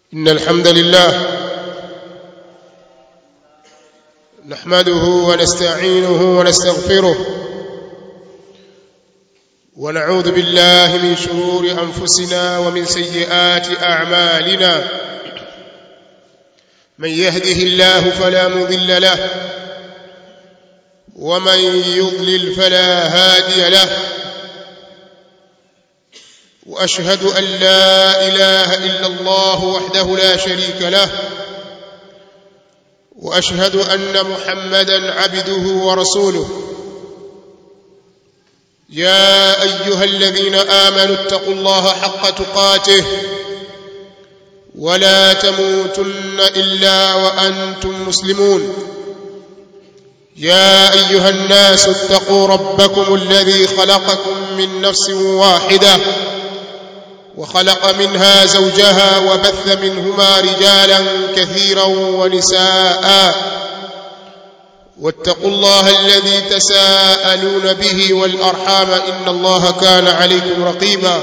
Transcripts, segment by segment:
إن الحمد لله نحمده ونستعينه ونستغفره ونعوذ بالله من شرور أنفسنا ومن سيئات أعمالنا من يهده الله فلا مضل له ومن يضلل فلا هادي له واشهد ان لا اله الا الله وحده لا شريك له واشهد ان محمدا عبده ورسوله يا ايها الذين امنوا اتقوا الله حق تقاته ولا تموتن الا وانتم مسلمون يا ايها الناس اتقوا ربكم الذي خلقكم من نفس واحده وخلق منها زوجها وبث منهما رجالا كثيرا ونساء واتقوا الله الذي تساءلون به والارحام ان الله كان عليكم رقيبا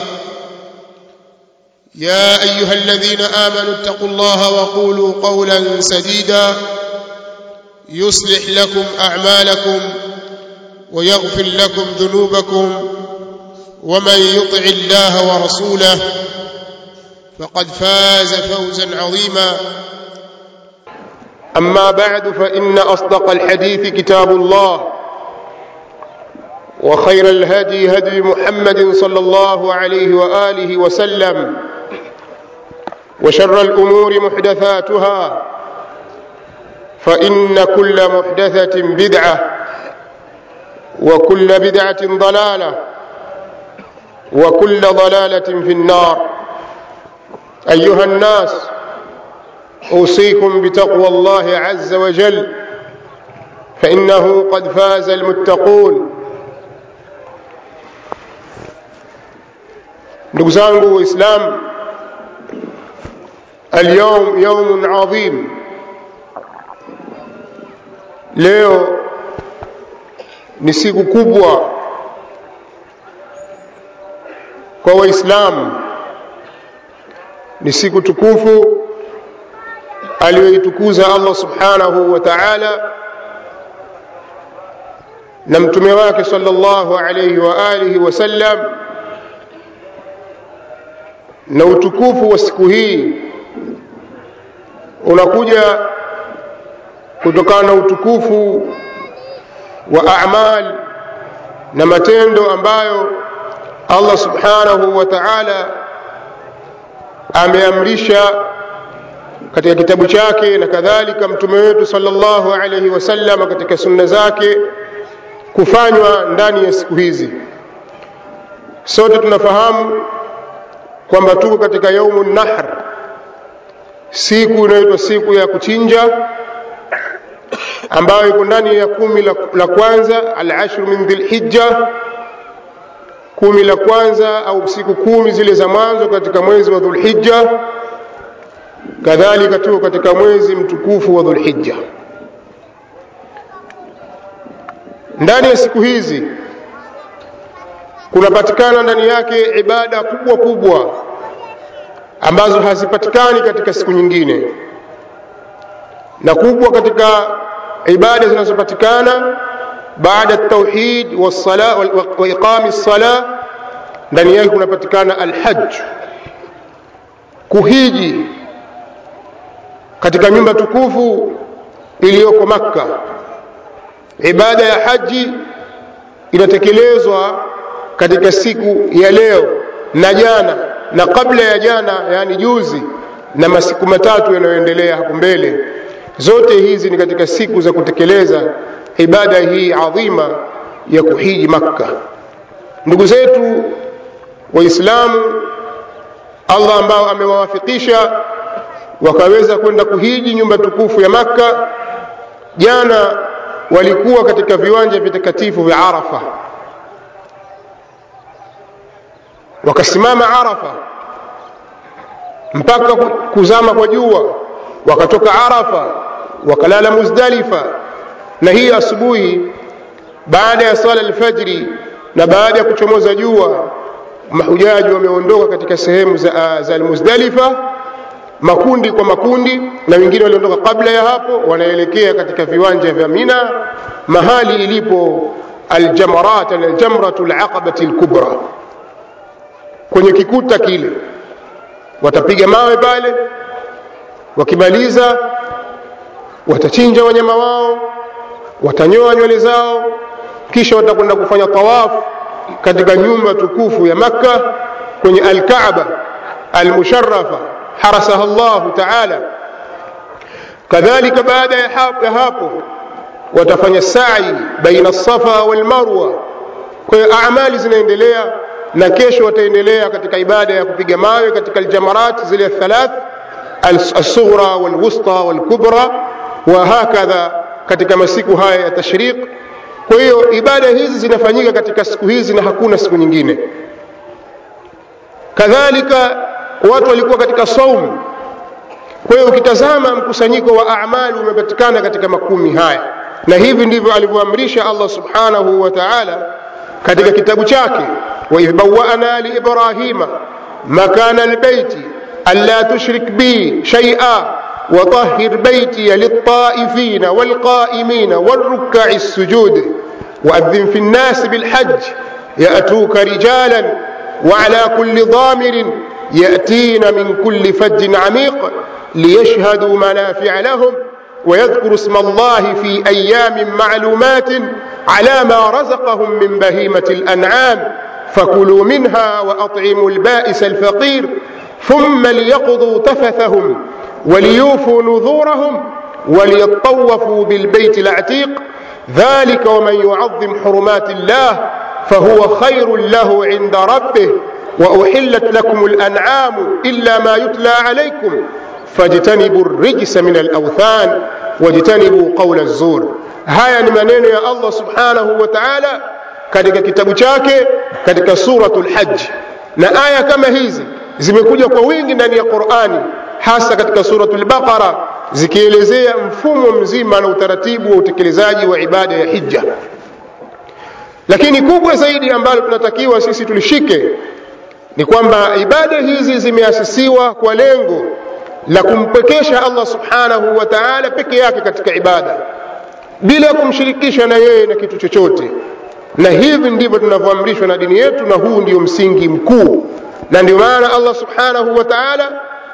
يا ايها الذين امنوا اتقوا الله وقولوا قولا سديدا يصلح لكم اعمالكم ويغفر لكم ذنوبكم ومن يطع الله ورسوله فقد فاز فوزا عظيما أما بعد فإن أصدق الحديث كتاب الله وخير الهدي هدي محمد صلى الله عليه وآله وسلم وشر الأمور محدثاتها فإن كل محدثة بدعة وكل بدعة ضلالة وكل ضلالة في النار أيها الناس أوصيكم بتقوى الله عز وجل فإنه قد فاز المتقون ndugu zangu waislam alyawm yaumun adhim leo ni siku kubwa kwa waislamu ni siku tukufu aliyoitukuza allah subhanahu wa taala na mtume wake salllahu alaihi wa alihi wasallam na utukufu wa siku hii unakuja kutokana na utukufu wa amal na matendo ambayo allah subhanahu wa taala ameamrisha katika kitabu chake na kadhalika mtume wetu salllahu alaihi wasallam katika sunna zake kufanywa ndani ya siku hizi sote tunafahamu kwamba tuko katika yaumu nahr siku inayoitwa siku ya kuchinja ambayo iko ndani ya kumi la, la kwanza alashru min dhilhijja kumi la kwanza au siku kumi zile za mwanzo katika mwezi wa dhulhijja kadhalika tuko katika mwezi mtukufu wa dhulhijja ndani ya siku hizi kunapatikana ndani yake ibada kubwa kubwa ambazo hazipatikani katika siku nyingine na kubwa katika ibada zinazopatikana baada tauhid wa iqami lsala ndani yake kunapatikana alhaj kuhiji katika nyumba tukufu iliyoko makka ibada ya haji inatekelezwa katika siku ya leo na jana na kabla ya jana yani juzi na masiku matatu yanayoendelea hapo mbele zote hizi ni katika siku za kutekeleza ibada hii adhima ya kuhiji makka ndugu zetu waislamu allah ambao amewawafikisha wakaweza kwenda kuhiji nyumba tukufu ya makka jana walikuwa katika viwanja vitakatifu vya arafa wakasimama arafa mpaka kuzama kwa jua wakatoka arafa wakalala muzdalifa na hii asubuhi baada ya sala alfajri na baada ya kuchomoza jua mahujaji wameondoka katika sehemu za, za almuzdalifa makundi kwa makundi na wengine waliondoka kabla ya hapo wanaelekea katika viwanja vya mina mahali ilipo aljamarat aljamratu alaqabati alkubra kwenye kikuta kile watapiga mawe pale wakimaliza watachinja wanyama wao watanyoa nywele zao kisha watakwenda kufanya tawafu katika nyumba tukufu ya makka kwenye alkaaba almusharafa harasaha llahu taala kadhalika baada ya hapo watafanya sai baina safa walmarwa kwa hiyo amali zinaendelea na kesho wataendelea katika ibada ya kupiga mawe katika aljamarat zile thalath alsughra walwusta walkubra wa hakadha katika masiku haya ya tashriq kwa hiyo ibada hizi zinafanyika katika siku hizi na hakuna siku nyingine kadhalika watu walikuwa katika saumu kwa hiyo ukitazama mkusanyiko wa amali umepatikana katika makumi haya na hivi ndivyo alivyoamrisha allah subhanahu wa taala katika kitabu chake waidh bawana liibrahima makana lbeiti anla tushrik bi shaia وطهر بيتي للطائفين والقائمين والركع السجود وأذن في الناس بالحج يأتوك رجالا وعلى كل ضامر يأتين من كل فج عميق ليشهدوا منافع لهم ويذكروا اسم الله في أيام معلومات على ما رزقهم من بهيمة الأنعام فكلوا منها وأطعموا البائس الفقير ثم ليقضوا تفثهم وليوفوا نذورهم وليطوفوا بالبيت العتيق ذلك ومن يعظم حرمات الله فهو خير له عند ربه واحلت لكم الانعام الا ما يتلى عليكم فاجتنبوا الرجس من الاوثان واجتنبوا قول الزور haya ni maneno ya allah subhanahu wa taala katika kitabu chake katika suratu lhaji na aya kama hizi zimekuja kwa wingi ndani ya qurani hasa katika suratu lbaqara zikielezea mfumo mzima na utaratibu wa utekelezaji wa ibada ya hija lakini kubwa zaidi ambalo tunatakiwa sisi tulishike ni kwamba ibada hizi zimeasisiwa kwa lengo la kumpekesha allah subhanahu wa taala peke yake katika ibada bila kumshirikisha na yeye na kitu chochote na hivi ndivyo tunavyoamrishwa na dini yetu na huu ndio msingi mkuu na ndio maana allah subhanahu wa taala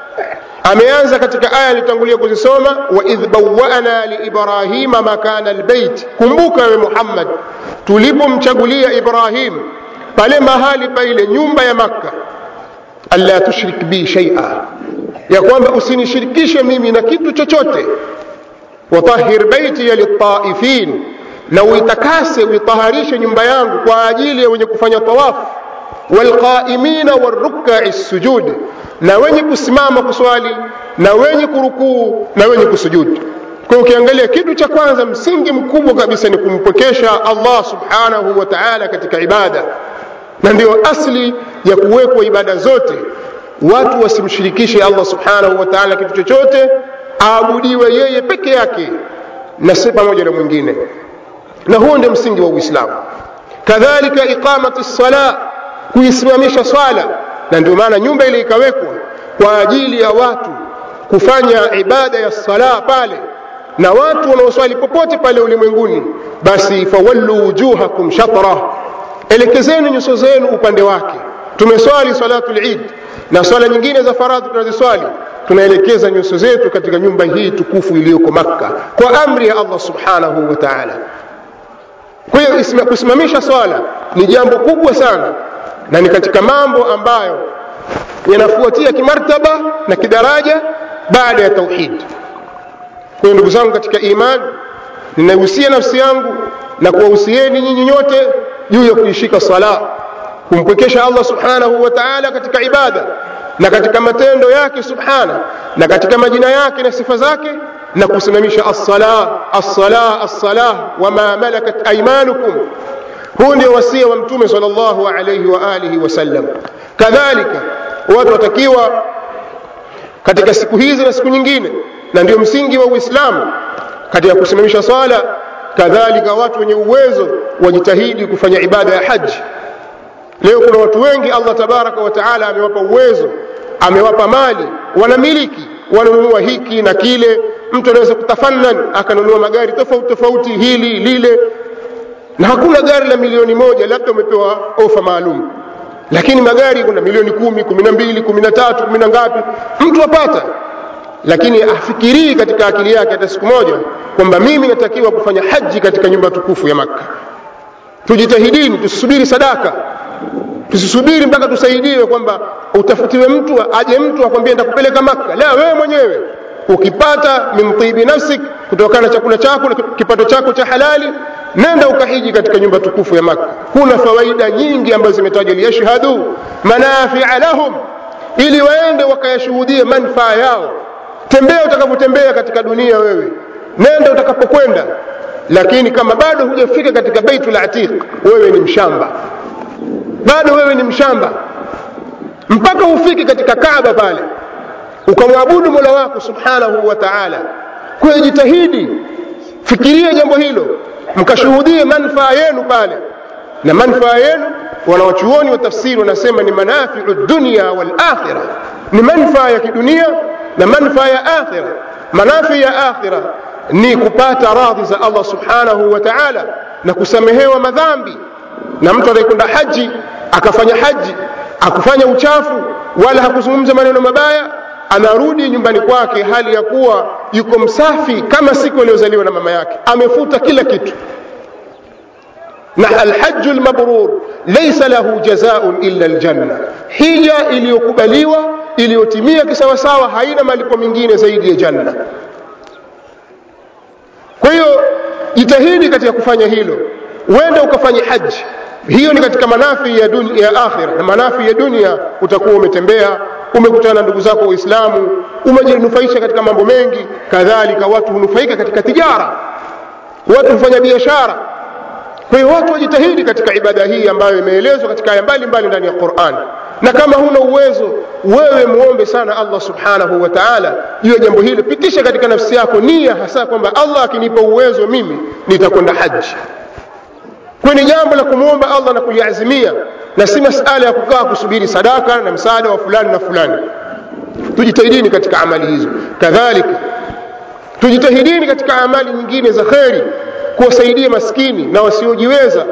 ameanza katika aya alitangulia kuzisoma waidh bawana liibrahima makana lbeit kumbuka wewe muhammad tulipomchagulia ibrahim pale mahali pa ile nyumba ya makka anla tushrik bi shaia ya kwamba usinishirikishe mimi na kitu chochote watahir baitiya liltaifin na uitakase uitaharishe nyumba yangu kwa ajili ya wenye kufanya tawafu walqaimina warukai sujud na wenye kusimama kuswali na wenye kurukuu na wenye kusujudu kwa ukiangalia kitu cha kwanza msingi mkubwa kabisa ni kumpokesha allah subhanahu wa taala katika ibada na ndiyo asli ya kuwekwa ibada zote watu wasimshirikishe allah subhanahu wa taala kitu chochote aabudiwe yeye peke yake na si pamoja na mwingine na huo ndio msingi wa uislamu kadhalika iqamati sala kuisimamisha swala na ndio maana nyumba ile ikawekwa kwa ajili ya watu kufanya ibada ya sala pale na watu wanaoswali popote pale ulimwenguni basi fawallu wujuhakum shatra elekezeni nyuso zenu upande wake tumeswali salatu lid na swala nyingine za faradhi tunaziswali tunaelekeza nyuso zetu katika nyumba hii tukufu iliyoko makka kwa amri ya allah subhanahu wa taala kwa hiyo kusimamisha swala ni jambo kubwa sana na ni katika mambo ambayo yanafuatia kimartaba na kidaraja baada ya tauhid kwa hiyo ndugu zangu katika iman ninahusia nafsi yangu na kuwahusieni nyinyi nyote juu ya kuishika sala kumpwekesha allah subhanahu wa taala katika ibada na katika matendo yake subhana na katika majina yake na sifa zake na kusimamisha assala assala assala wama malakat aimanukum huu ndio wasia wa mtume sal llahu alaihi wa alihi wasallam kadhalika watu watakiwa katika siku hizi na siku nyingine na ndio msingi wa uislamu katika kusimamisha swala kadhalika watu wenye uwezo wajitahidi kufanya ibada ya haji leo kuna watu wengi allah tabaraka wa taala amewapa uwezo amewapa mali wanamiliki wanunua hiki na kile mtu anaweza kutafannan akanunua magari tofauti tofauti hili lile na hakuna gari la milioni moja labda umepewa ofa maalum lakini magari kuna milioni kumi kumi na mbili kumi na tatu kumi na ngapi mtu apata lakini afikirii katika akili yake hata siku moja kwamba mimi natakiwa kufanya haji katika nyumba tukufu ya makka tujitahidini tusisubiri sadaka tusisubiri mpaka tusaidiwe kwamba utafutiwe mtu aje mtu akwambie nitakupeleka makka la wewe mwenyewe ukipata min tibi nafsik kutokana na chakula chako na kipato chako cha halali nenda ukahiji katika nyumba tukufu ya makka kuna fawaida nyingi ambazo zimetajwa liyashhadu manafia lahum ili waende wakayashuhudie manfaa yao tembea utakavyotembea katika dunia wewe nenda utakapokwenda lakini kama bado hujafika katika baitul atiq wewe ni mshamba bado wewe ni mshamba mpaka ufike katika kaaba pale ukamwabudu mola wako subhanahu wa taala kwa jitahidi fikiria jambo hilo mkashuhudie manfaa yenu pale na manfaa yenu wanawachuoni wa tafsiri wanasema ni manafiu dunia wal akhira ni manfaa ya kidunia na manfaa ya akhira manafi ya akhira ni kupata radhi za allah subhanahu wa taala na kusamehewa madhambi na mtu anayekwenda haji akafanya haji akufanya uchafu wala hakuzungumza maneno mabaya anarudi nyumbani kwake hali ya kuwa yuko msafi kama siku aliyozaliwa na mama yake amefuta kila kitu na alhaju lmabrur laisa lahu jazaun illa ljanna hija iliyokubaliwa iliyotimia kisawasawa haina malipo mengine zaidi ya janna kwa hiyo jitahidi katika kufanya hilo uende ukafanye haji hiyo ni katika manafi ya, dunia, ya akhira na manafi ya dunia utakuwa umetembea umekutana na ndugu zako waislamu umejinufaisha katika mambo mengi kadhalika watu hunufaika katika tijara watu hufanya biashara kwa hiyo watu wajitahidi katika ibada hii ambayo imeelezwa katika aya mbalimbali ndani ya quran na kama huna uwezo wewe muombe sana allah subhanahu wa taala juu ya jambo hili pitisha katika nafsi yako nia hasa kwamba allah akinipa uwezo mimi nitakwenda haji kwa ni jambo la kumwomba allah na kuliazimia na si masala ya kukaa kusubiri sadaka na msaada wa fulani na fulani tujitahidini katika amali hizo kadhalika tujitahidini katika amali nyingine za kheri kuwasaidia maskini na wasiojiweza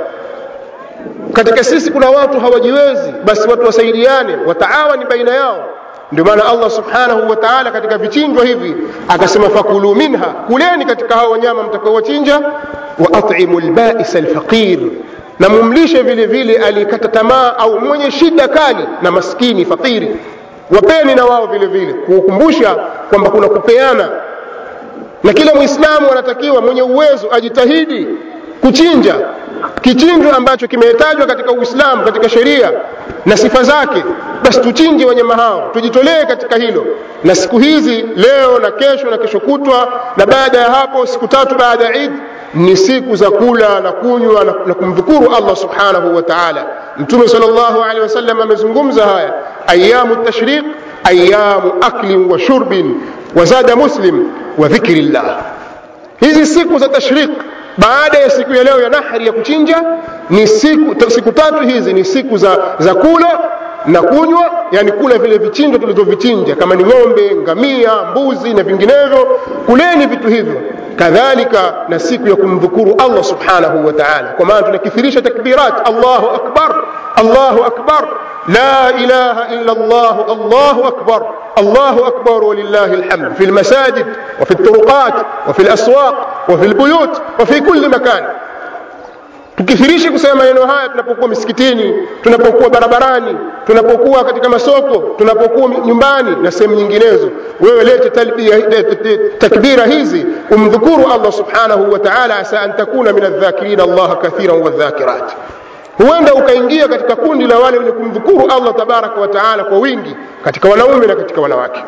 katika sisi kuna watu hawajiwezi basi watu wasaidiane wataawani baina yao ndio maana allah subhanahu wa taala katika vichinjwa hivi akasema fakulu minha kuleni katika hao wanyama mtakaowachinja wa atimu lbaisa lfaqir na mumlishe vile vile aliyekata tamaa au mwenye shida kali na maskini fakiri wapeni na wao vile vile kukumbusha kwamba kuna kupeana na kila mwislamu anatakiwa mwenye uwezo ajitahidi kuchinja kichinjwa ambacho kimetajwa katika uislamu katika sheria na sifa zake basi tuchinje wanyama hao tujitolee katika hilo na siku hizi leo na kesho na kesho kutwa na baada ya hapo siku tatu baada ya idi ni siku za kula na kunywa na, na kumdhukuru allah subhanahu wa taala mtume sal llahu alehi wasallam amezungumza haya ayamu tashriq ayamu aklin wa shurbin wazada muslim wa dhikri llah hizi siku za tashriq baada ya siku ya leo ya nahri ya kuchinja ni siku, siku tatu hizi ni siku za, za kula na kunywa yani kula vile vichinjwa tulivyovichinja kama ni ng'ombe ngamia mbuzi na vinginevyo kuleni vitu hivyo kadhalika na siku ya kumdhukuru allah subhanahu wa taala kwa maana tunakithirisha takbirat allahu akbar allahu akbar لا إله إلا الله الله أكبر الله أكبر ولله الحمد في المساجد وفي الطرقات وفي الأسواق وفي البيوت وفي كل مكان tukithirishe kusema maneno haya tunapokuwa misikitini tunapokuwa barabarani tunapokuwa katika masoko tunapokuwa nyumbani na sehemu nyinginezo wewe lete takbira hizi umdhukuru allah subhanahu wa taala asa an takuna min aldhakirina allaha kathiran wadhakirat huenda ukaingia katika kundi la wale wenye kumdhukuru allah tabaraka wa taala kwa wingi katika wanaume na katika wanawake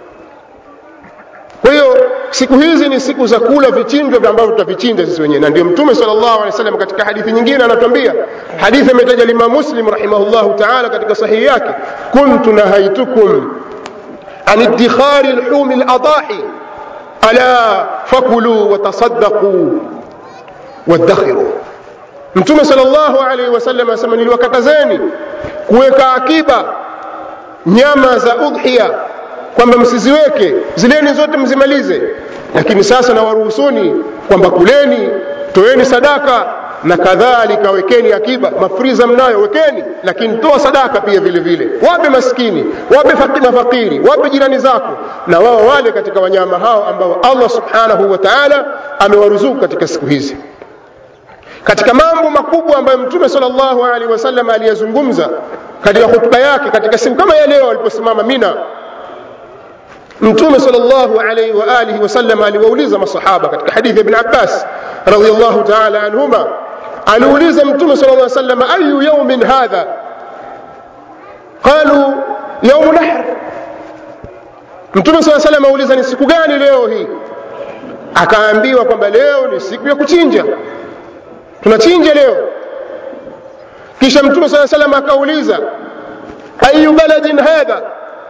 kwa hiyo siku hizi ni siku za kula vichinjwa ambavyo tutavichinja sisi wenyewe na ndio mtume sal llahu alehi wasallam katika hadithi nyingine anatuambia hadithi ametaja limam muslim rahimahullahu taala katika sahihi yake kuntu nahaitukum an iddikhari lhumi ladahi ala fakuluu watasadaquu waddakhiru mtume sal llahu alaihi wasallam anasema niliwakatazeni kuweka akiba nyama za udhiya kwamba msiziweke zileni zote mzimalize lakini sasa na waruhusuni kwamba kuleni toeni sadaka na kadhalika wekeni akiba mafriza mnayo wekeni lakini toa sadaka pia vile vile wape maskini wape mafakiri wape jirani zako na wao wale katika wanyama hao ambao allah subhanahu wa taala amewaruzuku katika siku hizi katika mambo makubwa ambayo mtume salllahu alaihi wasallam aliyazungumza katika hutuba yake katika siku kama ya leo aliposimama mina mtume salllahu alaihi wa alihi wasallam aliwauliza masahaba katika hadithi ya ibn abbas radiallahu taala anhuma aliuliza mtume sala lla sallam ayu yaumin hadha qalu yaumu nahr mtume saa salam auliza ni siku gani leo hii akaambiwa kwamba leo ni siku ya kuchinja tunachinja leo kisha mtume saa salam akauliza ayu baladin hadha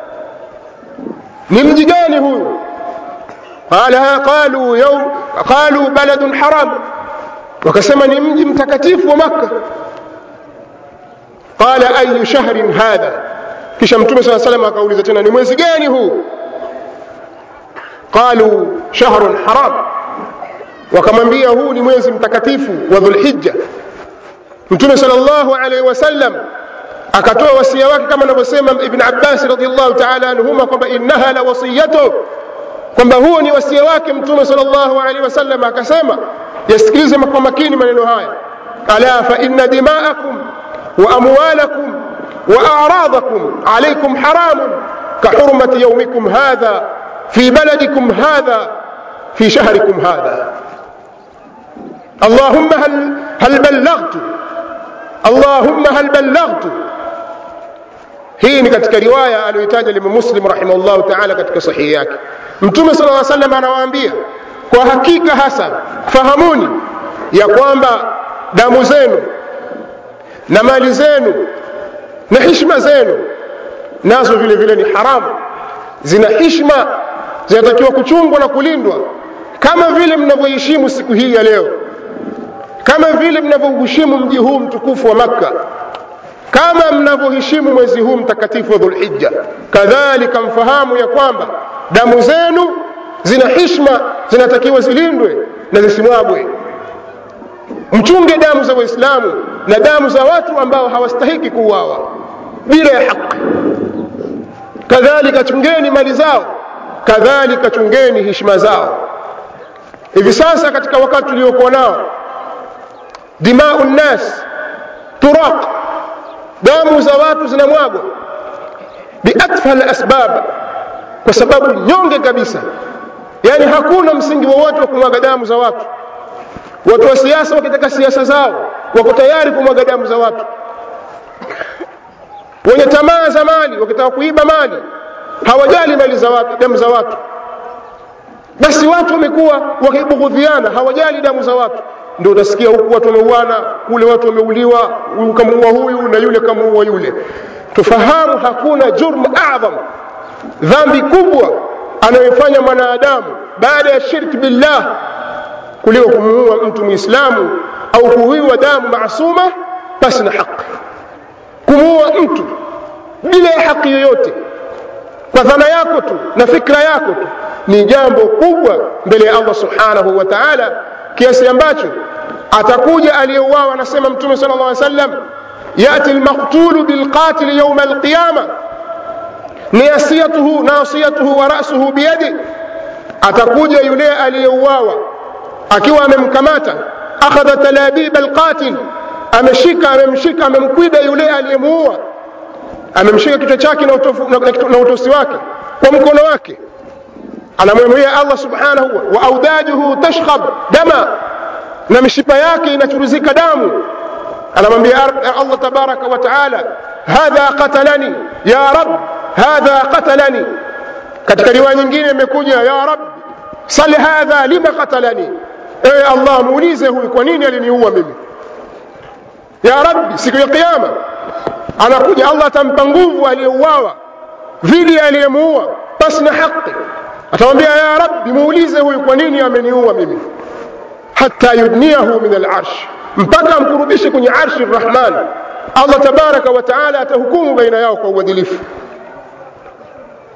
ni mji gani huyu qala qalu yawm qalu baladun haram wakasema ni mji mtakatifu wa makka qala ayu shahrin hadha kisha mtume saa salam akauliza tena ni mwezi gani huu qalu shahrun haram wakamwambia huu ni mwezi mtakatifu wa dhulhijja mtume sal llahu alaihi wasallam akatoa wasia wake kama anavyosema ibn abbas radiallahu taala anhuma kwamba innaha la wasiyatu kwamba huo ni wasia wake mtume sal llahu alaihi wasallam akasema yasikilize kwa makini maneno haya ala fa inna dimaakum wa amwalakum wa aradakum alaikum haramun kahurmati yaumikum hadha fi baladikum hadha في شهركم هذا اللهم هل هل بلغت اللهم هل بلغت hii ni katika riwaya aliyoitaja limu muslim rahimahullahu taala katika sahihi yake mtume sala lla salam anawaambia kwa hakika hasa fahamuni ya kwamba damu zenu na mali zenu na hishma zenu nazo vile vile ni haramu zina hishma zinatakiwa kuchungwa na kulindwa kama vile mnavyoheshimu siku hii ya leo kama vile mnavyoheshimu mji huu mtukufu wa makka kama mnavyoheshimu mwezi huu mtakatifu wa dhulhijja kadhalika mfahamu ya kwamba damu zenu zina hishma zinatakiwa zilindwe na zisimwagwe mchunge damu za waislamu na damu za watu ambao hawastahiki kuuawa bila ya haki kadhalika chungeni mali zao kadhalika chungeni heshima zao hivi sasa katika wakati tuliokuwa nao dimau nnas turaq damu za watu zinamwagwa biatfal asbab kwa sababu nyonge kabisa yaani hakuna msingi wowote wa kumwaga damu za watu watu wa siasa wakitaka siasa zao wako tayari kumwaga damu za watu wenye tamaa za mali wakitaka kuiba mali hawajali mali za watu damu za watu basi watu wamekuwa wakibughudhiana hawajali damu za watu ndio utasikia huku watu wameuana kule watu wameuliwa huyu kamuua huyu na yule kamuua yule tufahamu hakuna jurm adham dhambi kubwa anayofanya mwanadamu baada ya shirki billah kuliko kumuua mtu mwislamu au kuhuiwa damu maasuma pasi na haki kumuua mtu bila ya haki yoyote kwa dhana yako tu na fikra yako tu ni jambo kubwa mbele ya allah subhanahu wa taala kiasi ambacho atakuja aliyeuawa anasema mtume sala llah sallam yati lmaktulu bilqatili yauma alqiyama nasiyatuhu nasiyatuhu wa rasuhu biyadi atakuja yule aliyeuawa akiwa amemkamata akhadha talabib alqatil ameshika amemshika amemkwida yule aliyemuua amemshika kichwa chake na, utofu, na, na, na utosi wake kwa mkono wake anamwambia allah subhanahu wa audajuhu tashkhab dama na mishipa yake inachuruzika damu anamwambia allah tabaraka wa taala hadha qatalani ya rab hadha qatalani katika riwaya nyingine imekuja ya rab sal hadha lima qatalani ewe allah muulize huyu kwa nini aliniua mimi ya rabbi siku ya kiyama anakuja allah atampa nguvu aliyeuawa dhidi ya aliyemuua pasi na haki atamwambia ya rabbi muulize huyu kwa nini ameniua mimi hata yudniahu min alarsh mpaka amkurubishe kwenye arshi rrahman allah tabaraka wa taala atahukumu baina yao kwa uadilifu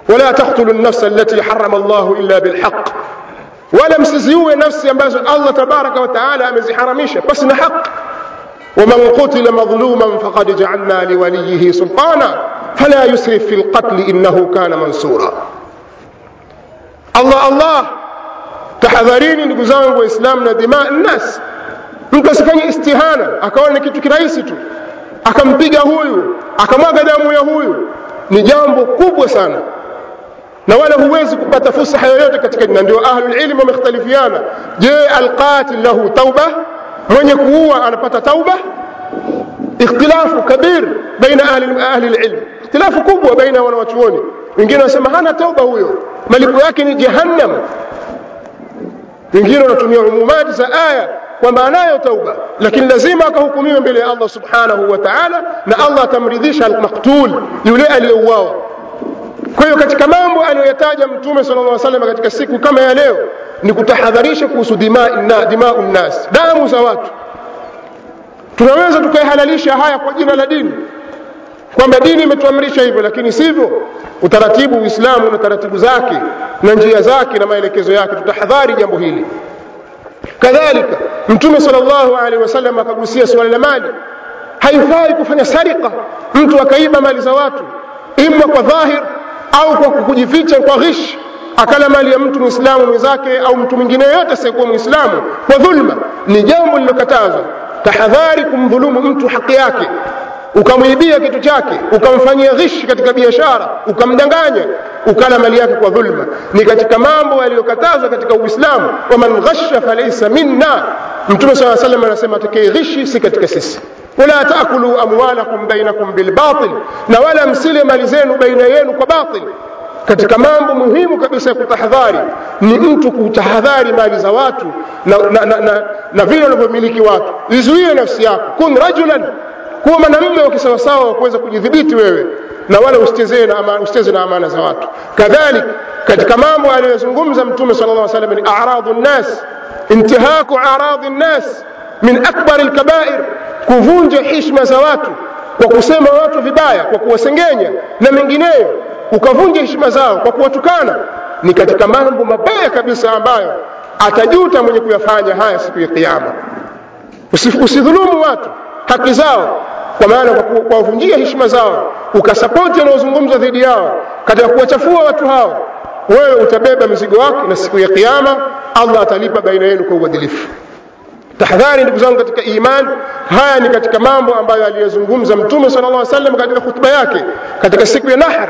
wala taktulu nafsa allati harama llahu illa bilhaq wala msiziue nafsi ambazo allah tabaraka wataala ameziharamisha pasi na haq ومن قتل مظلوما فقد جعلنا لوليه سلطانا فلا يسرف في القتل انه كان منصورا الله الله tahadharini ndugu zangu waislamu na dima nnas mtu asifanye istihana akaona ni kitu kirahisi tu akampiga huyu akamwaga damu ya huyu ni jambo kubwa sana na wala huwezi kupata fursa yoyote katika na ndio ahlulilmi wamekhtalifiana je alqatil lahu tauba mwenye kuua anapata tauba ikhtilafu kabir baina ahli, ahli lilm ikhtilafu kubwa baina wanawachuoni wengine wanasema hana tauba huyo malipo yake ni jahannam wengine wanatumia umumati za aya kwamba anayo tauba lakini lazima akahukumiwe mbele ya allah subhanahu wa taala na allah atamridhisha almaktul yule aliyeuawa kwa hiyo katika mambo aliyoyataja mtume sala lla salam katika siku kama ya leo ni kutahadharisha kuhusu dimau nnas damu za watu tunaweza tukaihalalisha haya kwa jina la dini kwamba dini imetuamrisha hivyo lakini sivyo utaratibu uislamu na taratibu zake na njia zake na maelekezo yake tutahadhari jambo hili kadhalika mtume sal llahu alehi wasallam akagusia suala la mali haifai kufanya sarika mtu akaiba mali za watu ima kwa dhahir au kwa kujificha kwa ghish akala mali ya mtu mwislamu mwenzake au mtu mwingine yoyote asiyekuwa mwislamu kwa dhulma ni jambo lililokatazwa tahadhari kumdhulumu mtu haki yake ukamwibia kitu chake ukamfanyia ghishi katika biashara ukamdanganya ukala mali yake kwa dhulma ni katika mambo yaliyokatazwa katika uislamu waman ghasha falaisa minna mtume saa salam anasema atakaye ghishi si katika sisi wala taakulu amwalakum bainakum bilbatil na wala msile mali zenu baina yenu kwa batil katika mambo muhimu kabisa ya kutahadhari ni mtu kutahadhari mali za watu na, na, na, na, na vile wanavyomiliki watu izuie nafsi yako kun rajulan kuwa mwanamme wa kisawasawa wa kuweza kujidhibiti wewe na wala usicheze na, ama, na amana za watu kadhalik katika mambo aliyozungumza mtume sala llah salam ni aradu nnas intihaku aradi nnas min akbari lkabair kuvunja hishma za watu kwa kusema watu vibaya kwa kuwasengenya na mengineyo ukavunja heshima zao kwa kuwatukana ni katika mambo mabaya kabisa ambayo atajuta mwenye kuyafanya haya siku ya kiama usidhulumu watu haki zao kwa maana kwa kuwavunjia heshima zao ukasapoti yanayozungumzwa dhidi yao katika kuwachafua watu hao wewe utabeba mzigo wake na siku ya kiama allah atalipa baina yenu kwa uadilifu tahadhari ndugu zangu katika iman haya ni katika mambo ambayo aliyozungumza mtume sala llah salam katika hutuba yake katika siku ya nahar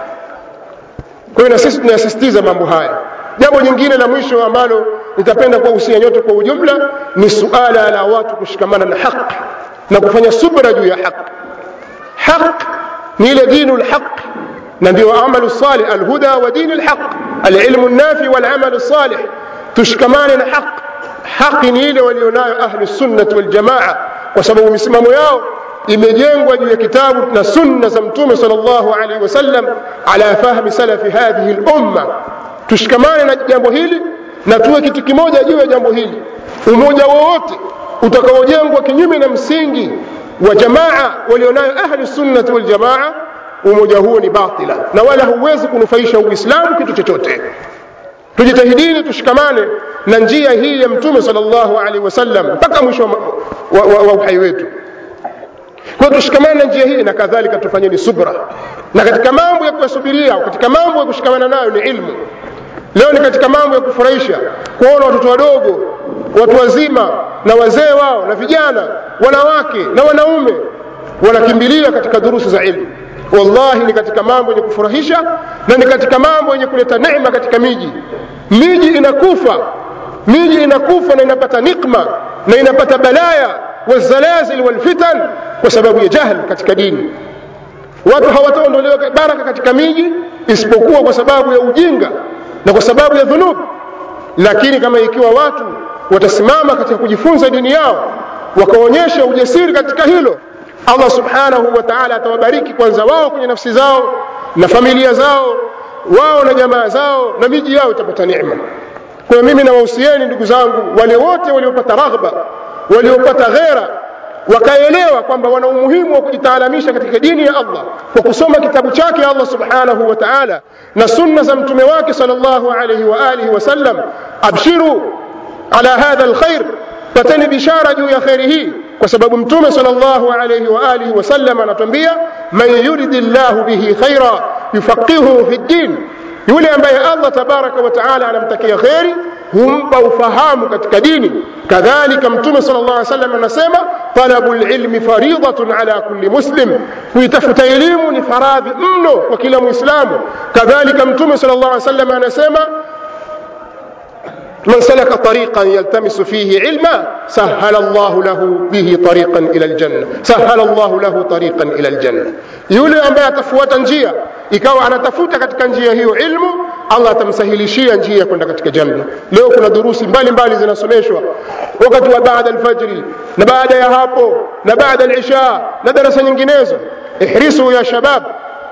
kwa hiyo na sisi tunayasisitiza mambo haya jambo jingine la mwisho ambalo nitapenda kuwahusia nyote kwa ujumla ni suala la watu kushikamana na haq na kufanya subra juu ya haq haq ni ile dinu lhaq na ndio amalu salih alhuda wa dini lhaq alilmu nafi walamalu salih tushikamane na haq haki ni ile walionayo ahlu sunnati waljamaa kwa sababu misimamo yao imejengwa juu ya kitabu na sunna za mtume sal llahu alaihi wasallam ala fahmi salafi hadhihi lumma tushikamane na jambo hili na tuwe kitu kimoja juu ya jambo hili umoja wowote utakaojengwa kinyume na msingi wa jamaa walionayo ahlu sunnati waljamaa umoja huo ni batila na wala huwezi kunufaisha uislamu kitu chochote tujitahidini tushikamane na njia hii ya mtume sal llahu alaihi wasallam mpaka mwisho wa, wa, wa, wa uhai wetu kwa tushikamane na njia hii na kadhalika tufanyeni subra na katika mambo ya kuyasubiria katika mambo ya kushikamana nayo ni ilmu leo ni katika mambo ya kufurahisha kuona watoto wadogo watu wazima na wazee wao na vijana wanawake na wanaume wanakimbilia katika durusu za ilmu wallahi ni katika mambo yenye kufurahisha na ni katika mambo yenye kuleta neema katika miji miji inakufa miji inakufa na inapata nikma na inapata balaya wazalazil walfitan kwa sababu ya jahl katika dini watu hawataondolewa baraka katika miji isipokuwa kwa sababu ya ujinga na kwa sababu ya dhunub lakini kama ikiwa watu watasimama katika kujifunza dini yao wakaonyesha ujasiri katika hilo allah subhanahu wa taala atawabariki kwanza wao kwenye nafsi zao na familia zao wao na jamaa zao na miji yao itapata neema kwa mimi nawahusieni ndugu zangu wale wote waliopata raghba waliopata ghera wakaelewa kwamba wana umuhimu wa kujitaalamisha katika dini ya allah kwa kusoma kitabu chake allah subhanahu wa taala na sunna za mtume wake sal llahu alaihi waalihi wasallam abshiru ala hadha lkhair pateni bishara juu ya kheri hii kwa sababu mtume sal llahu alaihi waalihi wasallam anatuambia man yuridi llahu bihi khaira yufaqihuhu fi ddin yule ambaye allah tabaraka wa taala anamtakia kheri humpa ufahamu katika dini kadhalika mtume sal llah salam anasema talabu lilmi faridatun ala kulli muslim kuitafuta elimu ni faradhi mno kwa kila mwislamu kadhalika mtume sal llah salam anasema من سلك طريقا يلتمس فيه علما سهل الله له به طريقا الى الجنه سهل الله له طريقا الى الجنه yule ambaye atafuata njia ikawa anatafuta katika njia hiyo ilmu allah atamsahilishia njia kwenda katika janna leo kuna durusi mbalimbali zinasomeshwa wakati wa baada alfajri na baada ya hapo na baada alisha na darasa nyinginezo ihrisu ya shabab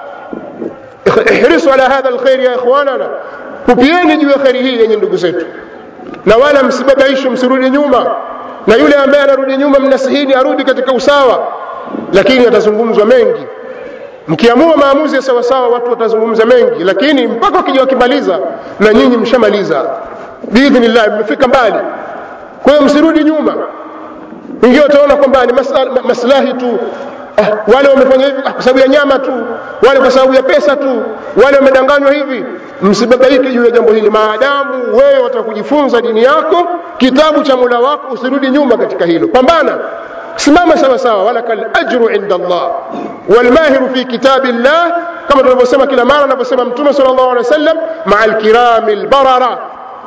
ihrisu ala hadha alkhair ya ikhwanana kupieni juu ya kheri hii yenye ndugu zetu na wala msibabaishwe msirudi nyuma na yule ambaye anarudi nyuma mnasihini arudi katika usawa lakini yatazungumzwa mengi mkiamua maamuzi ya sawasawa watu watazungumza mengi lakini mpaka wakija wakimaliza na nyinyi mshamaliza biidhnillah mmefika mbali kwa hiyo msirudi nyuma wengine wataona kwamba ni maslahi tu ah, wale wamefanya hivi ah, kwa sababu ya nyama tu wale kwa sababu ya pesa tu wale wamedanganywa hivi msibabaike juu ya jambo hili maadamu wewe wataka kujifunza dini yako kitabu cha mula wako usirudi nyuma katika hilo pambana simama sawa sawa walaka lajru inda allah walmahiru fi kitabi llah kama tunavyosema kila mara anavyosema mtume sal llahu alehi wa sallam maa lkirami lbarara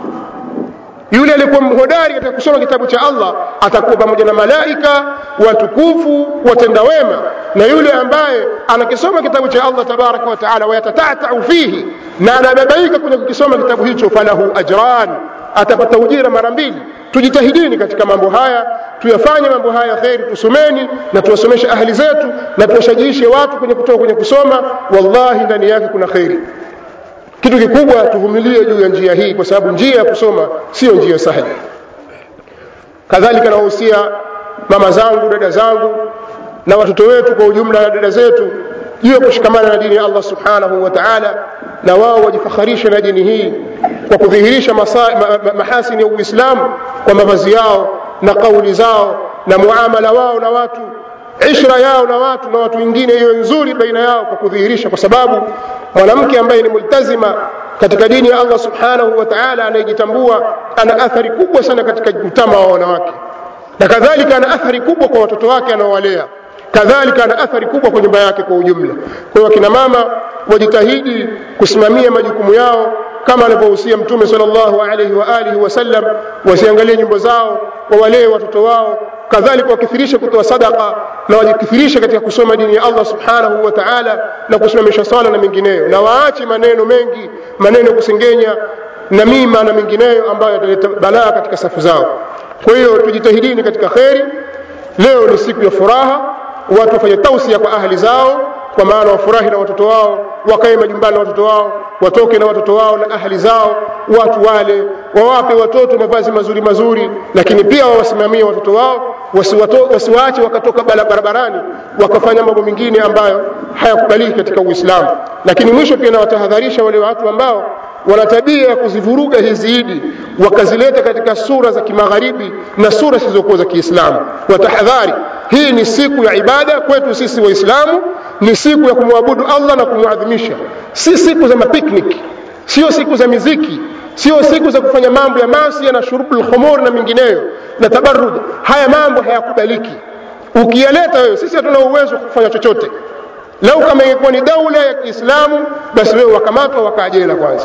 yule aliyekuwa mhodari katika kusoma kitabu cha allah atakuwa pamoja na malaika watukufu watenda wema na yule ambaye anakisoma kitabu cha allah tabaraka wa taala wayatatatau fihi na anababaika kwenye kukisoma kitabu hicho falahu ajran atapata ujira mara mbili tujitahidini katika mambo haya tuyafanye mambo haya kheri tusomeni na tuwasomeshe ahli zetu na tuwashajiishe watu kwenye kutoka kwenye kusoma wallahi ndani yake kuna kheri kitu kikubwa tuvumilie juu ya njia hii kwa sababu njia ya kusoma siyo njia sahli kadhalika nawahusia mama zangu dada zangu na watoto wetu kwa ujumla na dada zetu juu ya kushikamana na dini ya allah subhanahu wa taala na wao wajifakharishe na dini hii kwa kudhihirisha ma, ma, mahasini ya uislamu kwa mavazi yao na kauli zao na muamala wao na watu ishra yao na watu na watu wengine iwe nzuri baina yao kwa kudhihirisha kwa sababu mwanamke ambaye ni multazima katika dini ya allah subhanahu wa taala anayejitambua ana athari kubwa sana katika utama wa wanawake na kadhalika ana athari kubwa kwa watoto wake anaowalea kadhalika ana athari kubwa kwa nyumba yake kwa ujumla kwa hiyo akina mama wajitahidi kusimamia majukumu yao kama alivyohusia mtume sal llahu alaihi waalihi wasallam wasiangalie nyumba zao wawalee watoto wao kadhalika wakithirishe kutoa sadaka na wajikithirishe katika kusoma dini ya allah subhanahu wa taala na kusimamisha swala na mengineyo na waache maneno mengi maneno ya kusengenya na mima na mengineyo ambayo yataleta balaa katika safu zao kwa hiyo tujitahidini katika kheri leo ni siku ya furaha watu wafanye tausia kwa ahli zao kwa maana wafurahi na watoto wao wakae majumbani na watoto wao watoke na watoto wao na ahli zao watu wale wawape watoto mavazi mazuri mazuri lakini pia wawasimamie watoto wao wasiwaache wakatoka barabarani wakafanya mambo mengine ambayo hayakubaliki katika uislamu lakini mwisho pia nawatahadharisha wale watu ambao wana tabia ya kuzivuruga hizi idi wakazileta katika sura za kimagharibi na sura zisizokuwa za kiislamu watahadhari hii ni siku ya ibada kwetu sisi waislamu ni siku ya kumwabudu allah na kumwadhimisha si siku za mapiknik sio siku za miziki sio siku za kufanya mambo ya masia na shurubu lkhumur na mengineyo na tabarud haya mambo hayakubaliki ukiyaleta wewe sisi hatuna uwezo wa kufanya chochote lau kama ingekuwa ni daula ya kiislamu basi wewe wakamatwa wakaajela kwanza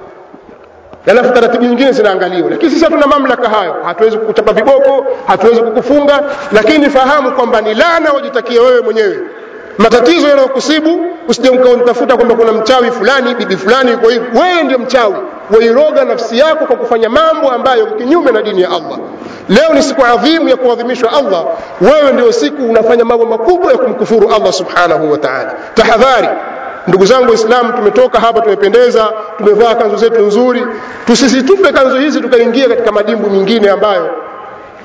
alafu taratibu nyingine zinaangaliwa lakini sisi hatuna mamlaka hayo hatuwezi kukuchapa viboko hatuwezi kukufunga lakini fahamu kwamba ni lana wajitakia wewe mwenyewe matatizo yanayokusibu usije ukautafuta kwamba kuna mchawi fulani bibi fulani yuko hivi wewe ndio mchawi wairoga nafsi yako kwa kufanya mambo ambayo kinyume na dini ya allah leo ni siku adhimu ya kuadhimishwa allah wewe ndio siku unafanya mambo makubwa ya kumkufuru allah subhanahu wa taala tahadhari ndugu zangu waislamu tumetoka hapa tumependeza tumevaa kanzu zetu nzuri tusisitupe kanzu hizi tukaingia katika madimbu mingine ambayo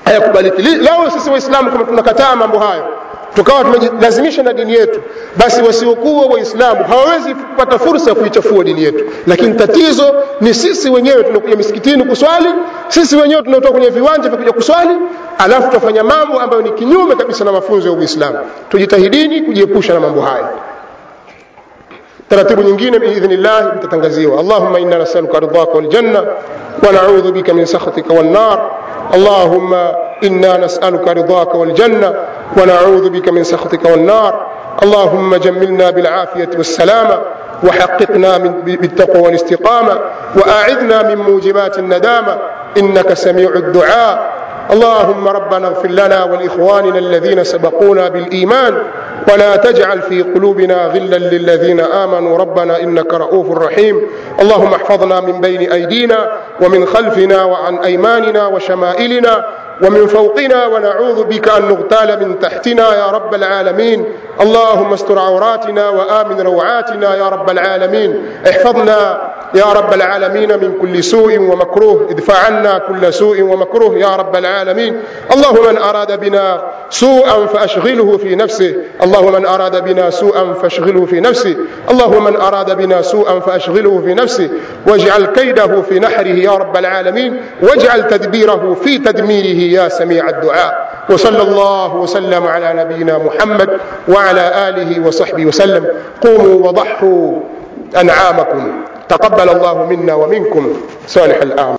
hayakubaliki lao sisi waislamu kama tunakataa mambo hayo tukawa tumejilazimisha na dini yetu basi wasiokuwa waislamu hawawezi kupata fursa ya kuichafua dini yetu lakini tatizo ni sisi wenyewe tunakuja misikitini kuswali sisi wenyewe tunaotoka kwenye viwanja vya kuja kuswali alafu tutafanya mambo ambayo ni kinyume kabisa na mafunzo ya uislamu tujitahidini kujiepusha na mambo haya taratibu nyingine biidhnillah mtatangaziwa allahumma inna nasaluka ridhaka waljanna wa naudhu bika min sakhatika wannar اللهم انا نسالك رضاك والجنه ونعوذ بك من سخطك والنار اللهم جملنا بالعافيه والسلامه وحققنا من بالتقوى والاستقامه واعذنا من موجبات الندامه انك سميع الدعاء اللهم ربنا اغفر لنا ولاخواننا الذين سبقونا بالايمان ولا تجعل في قلوبنا غلا للذين امنوا ربنا انك رؤوف رحيم اللهم احفظنا من بين ايدينا ومن خلفنا وعن ايماننا وشمائلنا ومن فوقنا ونعوذ بك ان نغتال من تحتنا يا رب العالمين اللهم استر عوراتنا وامن روعاتنا يا رب العالمين احفظنا يا رب العالمين من كل سوء ومكروه ادفع عنا كل سوء ومكروه يا رب العالمين اللهم من اراد بنا سوءا فاشغله في نفسه اللهم من اراد بنا سوءا فاشغله في نفسه اللهم من اراد بنا سوءا فاشغله في نفسه واجعل كيده في نحره يا رب العالمين واجعل تدبيره في تدميره يا سميع الدعاء وصلى الله وسلم على نبينا محمد وعلى اله وصحبه وسلم قوموا وضحوا انعامكم تقبل الله منا ومنكم صالح الاعمال